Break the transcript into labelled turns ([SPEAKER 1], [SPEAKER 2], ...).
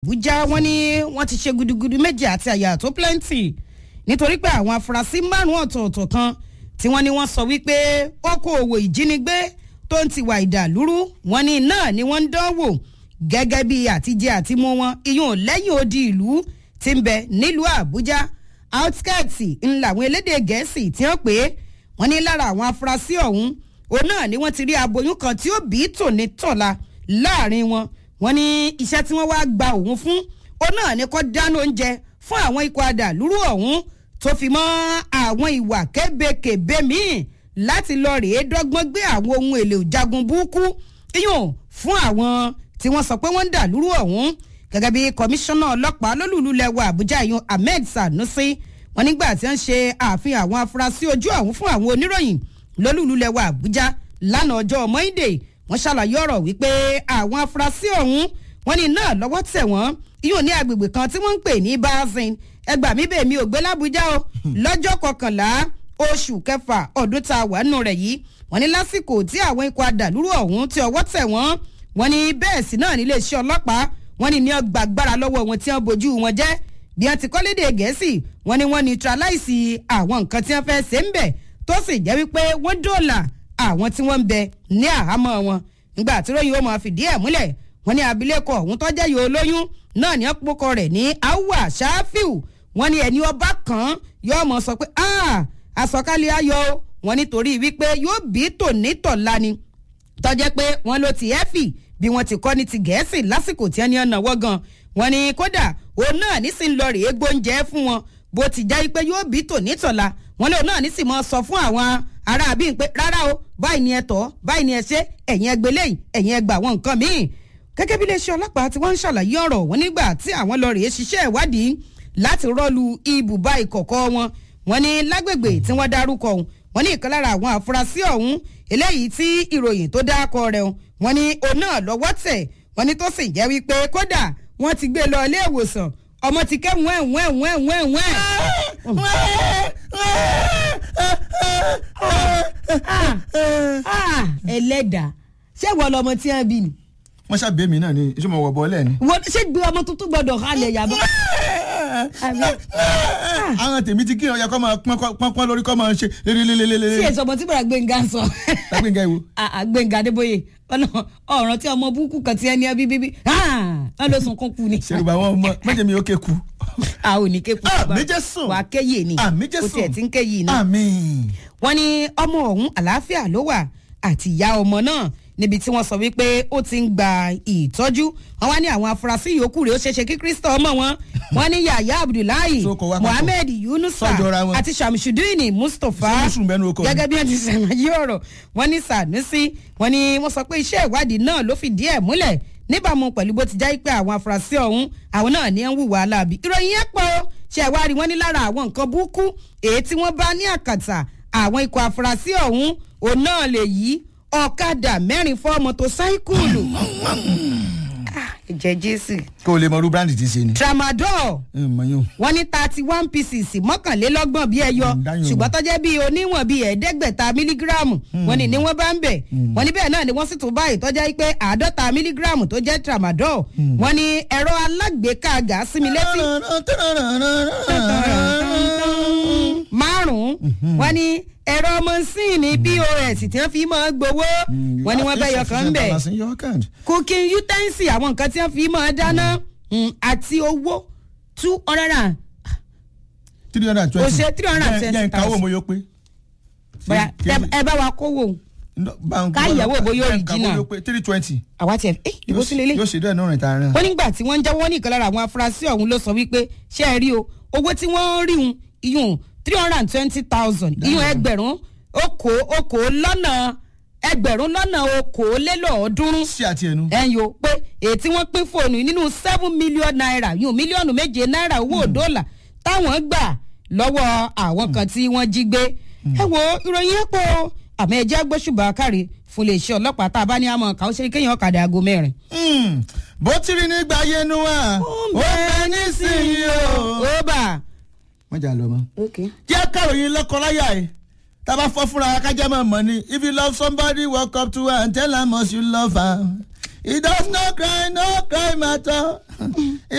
[SPEAKER 1] àbújá wọ́n ní wọ́n ti ṣe gudugudu méje àti àyà tó plenty nítorí pé àwọn afurasí márùn-ún ọ̀tọ̀ọ̀tọ̀ kan tí wọ́n ní wọ́n sọ wípé okòòwò ìjínigbé tó ń ti wà ìdàlúrú wọ́n ní náà ni wọ́n ń dánwò gẹ́gẹ́ bí àtijẹ àtimú wọn iyún lẹ́yìn odi ìlú ti ń bẹ nílùú àbújá outskirts ńlá àwọn elédè gẹ̀ẹ́sì tí wọ́n pè é wọ́n ní lára àwọn afurasí ọ̀hún òun náà ni wọ́n ti rí aboyún kan tí ó bí tòní tọ̀la láàrin wọn wọ́n ní iṣẹ́ tí wọ́n wá gba òun fún òun náà ni kó dáná oúnjẹ fún àwọn ikọ̀ adàlúrú ọ̀hún tó fi mọ́ àwọn ìwà kébékèbé míì láti lọ rèé dọ́gbọ́n gbé àwọn ohun èlò ìjagun burúkú iyùn fún àwọn tí wọ́n sọ pé wọ́n ń dàlúrú ọ̀hún gẹ́gẹ́ bí kọmíṣánná ọlọ́pàá lólùlú lẹ́wọ̀ àbújá iyùn ahmed sanusi wọn nígbà tí wọ́n ṣe àfihàn àwọn afurasí ojú ọ̀hún fún àwọn oníròyìn lólùlú lẹ́wọ̀ àbújá lánàá ọjọ́ monday wọ́n ṣàlàyé ọ̀rọ̀ wípé àwọn afurasí ọ̀hún wọ́n ní náà lọ́wọ́ tẹ̀ wọ́n iyùn ní agbègbè kan tí wọ́n ń pè ní bazin ẹgbà mi bèèmí ò gbé lábújá o lọ́jọ́ kọkànlá oṣù kẹfà ọdún tá a wà nù rẹ̀ yìí wọ́n ní lásìkò tí àwọn ikọ̀ adàlúrú ọ̀hún tí ọwọ́ tẹ̀ wọ́n wọ́n ní bẹ́ẹ̀ sí náà nílé iṣẹ́ ọlọ́pàá wọ́n ní ní ọgbà agbára lọ́wọ́ wọn tí wọ́n bojú wọn jẹ́ bí wọ́n ti kọ́ léde gẹ̀ẹ́sì wọ́n ní wọ́n neutralize àwọn nǹkan tí wọ́n fẹ́ ṣe ń bẹ̀ tó sì jẹ́ wípé wọ́n dóòlà àwọn tí wọ́n ń bẹ ní àhámọ́ wọn nígbà tí ròyìn ó máa fìdí ẹ̀ múlẹ̀ wọ́n ní abilékọ ọ̀hún tọ́jà yìí olóyún náà ní ọ̀pọ̀kọ rẹ̀ ní awa ṣáfíù wọ́n ní ẹni ọba kan yóò mọ̀ sọ pé àsọkálẹ̀ ayọ̀ wọn nítorí wípé yóò bí tònítọ̀la ni tọ́jẹ́ pé wọ́n ló ti ẹ́fì bí wọ́n ti kọ́ ní ti gẹ̀ẹ́sì lásìkò tí wọ́n ní ọ̀nà wọ́gàn wọ́n ní kódà òun náà nísìnyí lọ rèé gbóúnjẹ fún wọn bó ti já pé yóò bí tònítọ̀la wọ́n lóun náà nísìnyí mọ́ sọ fún àwọn ará àbí pé rárá o báyìí ni ẹ tọ́ báyìí ni ẹ ṣe ẹ̀yin ẹgbẹ́ lẹ́yìn ẹ̀yin ẹgbà àwọn nǹkan míì gẹ́gẹ́ bí iléeṣẹ́ ọlọ́pàá tí wọ́n ń ṣàlàyé ọ̀rọ̀ wọn nígbà tí àwọn lọ rèé ṣiṣẹ́ ìwádìí láti rọ́ọ̀lù ibùba ìkọ̀kọ̀ wọn wọn ní lágbègbè tí wọ́n dárúkọ ọ̀hún wọn ní ìkan lára àwọn àfúrásì ọ̀hún eléyìí tí ìròyìn tó dákọ rẹ̀ wọn ní òun náà lọ́wọ́ tẹ̀ wọn ní tó sì jẹ́ wípé kódà wọ́n ti gbé lọ ilé ìwòsàn ọmọ ti kẹ́ wẹ́n wẹ́n wẹ́n wẹ́n wẹ́n. ẹlẹ́dàá ṣé wọ́n lọmọ tí wọ́n bí ni.
[SPEAKER 2] wọ́n ṣàbẹ̀ mí náà ni ṣé mo wọ̀ bọ́ọ̀lẹ̀ ni.
[SPEAKER 1] wọ́n ṣé gbé ọmọ tuntun gbọ́dọ̀ halẹ̀ yàbọ̀.
[SPEAKER 2] àwọn tèmi ti kí ọ̀ya kọ́ máa pọ́npọ́n lórí kọ́ máa ṣe lélelelele.
[SPEAKER 1] sí èso ọmọ tí bọ̀dà gbẹ̀ngà sọ.
[SPEAKER 2] gbẹ̀ngà ìwo.
[SPEAKER 1] gbẹ̀ngà adébóyè ọ̀ràn tí ọmọ búkú kan ti ẹni ẹbí bíbí wọ́n ló sunkún kú ni.
[SPEAKER 2] ṣèrùbà wọn mọ mẹjẹ mi ó ké ku.
[SPEAKER 1] a ò ní ké ku.
[SPEAKER 2] àmì jẹ́ sùn.
[SPEAKER 1] wà á kéyè ni.
[SPEAKER 2] àmì jẹ́ sùn.
[SPEAKER 1] o tiẹ̀ ti ń kéyè ni.
[SPEAKER 2] àmì.
[SPEAKER 1] wọ́n ní ọmọ ọ̀hún àlàáfíà ló wà àti ìyá ọmọ náà níbi tí wọ́n sọ wípé ó ti ń gba ìtọ́jú wọ́n wá ní àwọn afurasí yòókù rẹ̀ ó ṣeéṣe kí kristo ọmọ wọn wọ́n ní yahya abdullahi muhammed yunusa àti shamsudini mustapha gẹ́gẹ́ bí wọ́n ti ṣàlàyé ọ̀rọ̀ wọ́n ní sanusi wọ́n ní wọ́n sọ pé iṣẹ́ ìwádìí náà ló fìdí ẹ̀ múlẹ̀ níbàámu pẹ̀lú bó ti já pé àwọn afurasí ọ̀hún àwọn náà ní ń hùwà aláàbí ìròyìn yẹn pọ̀ ṣe ìwádìí wọn ní lára àwọn nǹkan burúkú èyí tí wọ́n bá ní àkàtà àwọn ikọ̀ afurasí ọ̀hún òun náà lè yí ọ̀kadà mẹ́rin fọ́ mọ́tòsáíkùlù. ìjẹ́ jésù.
[SPEAKER 2] kó o lè mọ irú bíráǹdì tí í ṣe ni.
[SPEAKER 1] tramadol wọ́n ní thirty one pieces mọ́kànlélọ́gbọ̀n bíi ẹyọ ṣùgbọ́n tó jẹ́ bíi oníwọ̀n bíi ẹ̀ẹ́dẹ́gbẹ̀ta mílígíráàmù wọ́n ní ní wọ́n bá ń bẹ̀ wọ́n ní bẹ́ẹ̀ náà ni wọ́n sì tún báyìí tó jẹ́ pé àádọ́ta mílígíráàmù tó jẹ́ tramadol wọ́n ní ẹ̀rọ alágbèéká gàásìmí létí márùn-ún wọ́n ní ẹ̀rọ mọ́sìnì pos tí wọ́n fi máa gbowó wọ́n ní wọ́n bẹ́ yọ kan bẹ̀ cooking utensil àwọn nǹkan tí wọ́n fi máa dáná àti owó two hundred and.
[SPEAKER 2] three hundred and twenty
[SPEAKER 1] o ṣe three hundred and twenty
[SPEAKER 2] thousand. jẹ́ nǹkan wo mo yóò pé.
[SPEAKER 1] bóyá ẹ bá wa kówó káyẹ̀wò bóyá original
[SPEAKER 2] three twenty.
[SPEAKER 1] àwa tiẹ̀ ẹ ìbò sílẹ̀ lé.
[SPEAKER 2] yóò ṣe dẹ́ẹ̀ náà rìn tààrà.
[SPEAKER 1] wọ́n nígbà tí wọ́n ń jẹ́wọ́ ní ìkan lára àwọn afurasí ọ̀hún ló sọ wípé ṣé ẹ rí o owó tí wọ́n rí un iyùn three hundred and twenty thousand iyùn ẹgbẹ̀rún okò okò lọ́nà ẹgbẹ̀rún lọ́nà okòólélọ́ọ̀ọ́dúnrún.
[SPEAKER 2] sí àti ẹnu.
[SPEAKER 1] ẹ̀yin o pé èyí tí wọ́n pín fóònù nínú seven million naira yùn mílíọ̀nù méje náírà owó dọ́là táwọn gbà lọ́wọ́ àwọn kan tí wọ́n jí gbé. ẹ wo ìròyìn ẹ̀ pọ̀ àmọ́ ẹ jẹ́ gbóṣùbà kárí fún iléeṣẹ́ ọlọ́pàá tá a bá ní àmọ́ ká ó ṣe kéèyàn ọ̀kadà aago mẹ́rin.
[SPEAKER 2] bó ti rí nígbà yẹnu wa ó bẹ nísìnyí o.
[SPEAKER 1] ó bà.
[SPEAKER 2] wọ́n jà lọ mọ́. jẹ́ kàròyìn lọ́kọ̀ọ́láyà ẹ̀ tá a bá fọ́ fúnra kájá máa mọ̀ ni if you love somebody walk up to her and tell her much you love her. He does not cry, no cry matter.